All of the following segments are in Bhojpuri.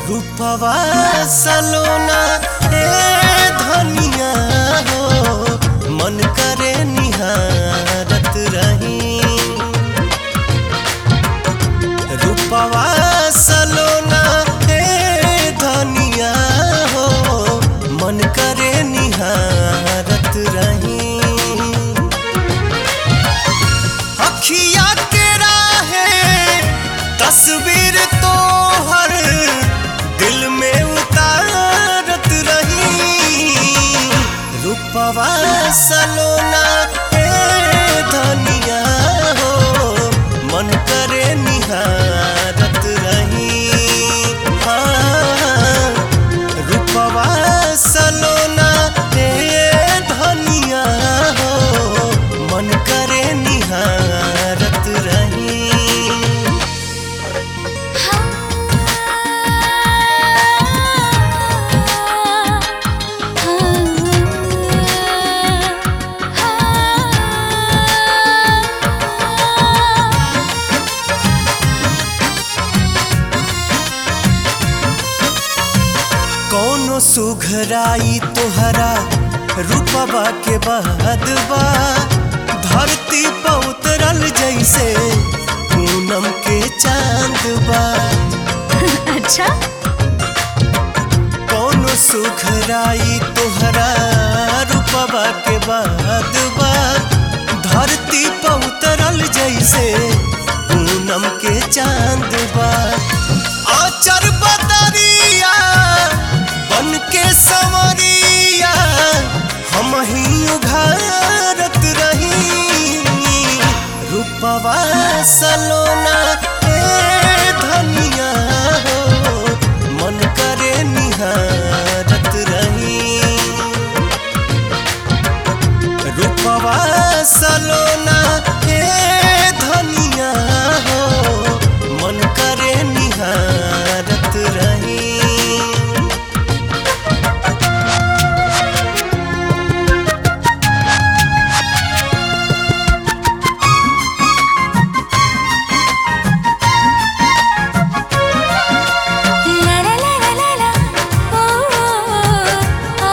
रूपवा सलोना ए धनिया हो मन करे निहारत रही रूपवा सलोना ए धनिया हो मन करे निहारत रही अखिया के राहे तस्वीर तो हर दिल में उतारत रही रूपवा सलोना ए धनिया हो मन करे निहारत रही हाँ, रूपवा सलोना ए धनिया हो मन करे निहारत रही कौनो सुघराई तोहरा रूपवा के बाद बा धरती पर उतरल जैसे पूनम के चांद बा अच्छा कौनो सुघराई तोहरा रूपवा के बाद बा धरती पर उतरल जैसे पूनम के चांद बा आचर बदरिया बन के संवरिया हम ही उघारत रही रूपवा सलोना ए धनिया हो मन करे निहारत रही रूपवा सलोना ए धनिया हो मन करे निहारत रही ला ला ला ला ला ला ओ आ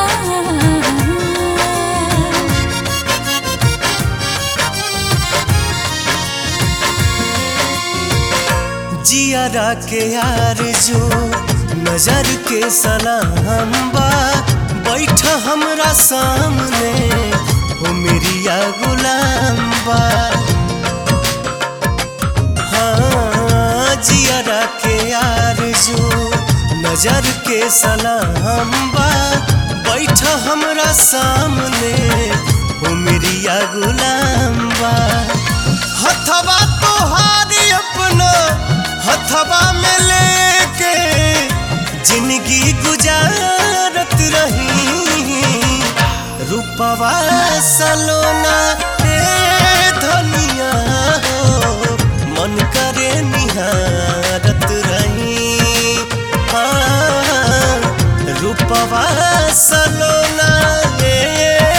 जियारा के यार जो नजर के सलाम बा बैठ हमरा सामने हो मेरिया गुलाम बा हाँ जियारा के यार जो नजर के सलाम बा बैठ हमरा सामने हो मेरिया गुलाम बा हथवा तोहारी अपना हथवा में लेके जिंदगी गुजारत रही रूपवा सलोना ए धनिया हो मन करे निहारत रही हाँ, रूपवा सलोना ए